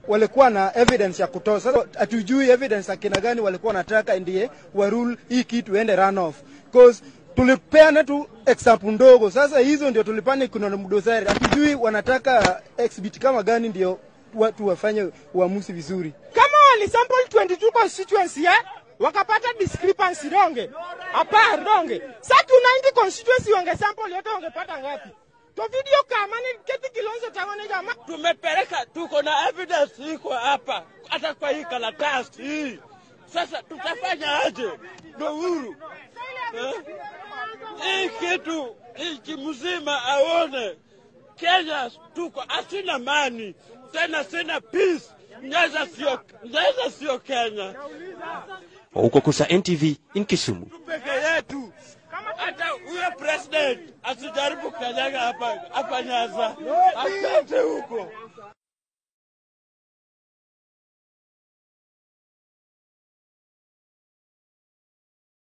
walikuwa na evidence ya kutosha. Sasa hatujui evidence akina gani walikuwa wanataka ndiye warule hii kitu ende run off cause tulipeana tu example ndogo. Sasa hizo ndio tulipana kuna mdosari, hatujui wanataka exhibit kama gani ndio watu wafanye uamuzi vizuri. kama walisample 22 constituency eh, wakapata discrepancy donge apar donge sa 290 constituency wangesample yote wangepata ngapi to video kama ni keti kilonzo tangone jama tumepeleka, tuko na evidence iko hapa, hata kwa hii karatasi hii. Sasa tutafanya aje? Ndo huru eh? Hii kitu nchi mzima aone Kenya tuko asina mani tena, sina peace. Nyeza sio, Nyeza sio Kenya Huko Kusa NTV in Kisumu. peke yetu. Hata huyo president asijaribu kanyaga hapa hapa Nyaza, asante huko.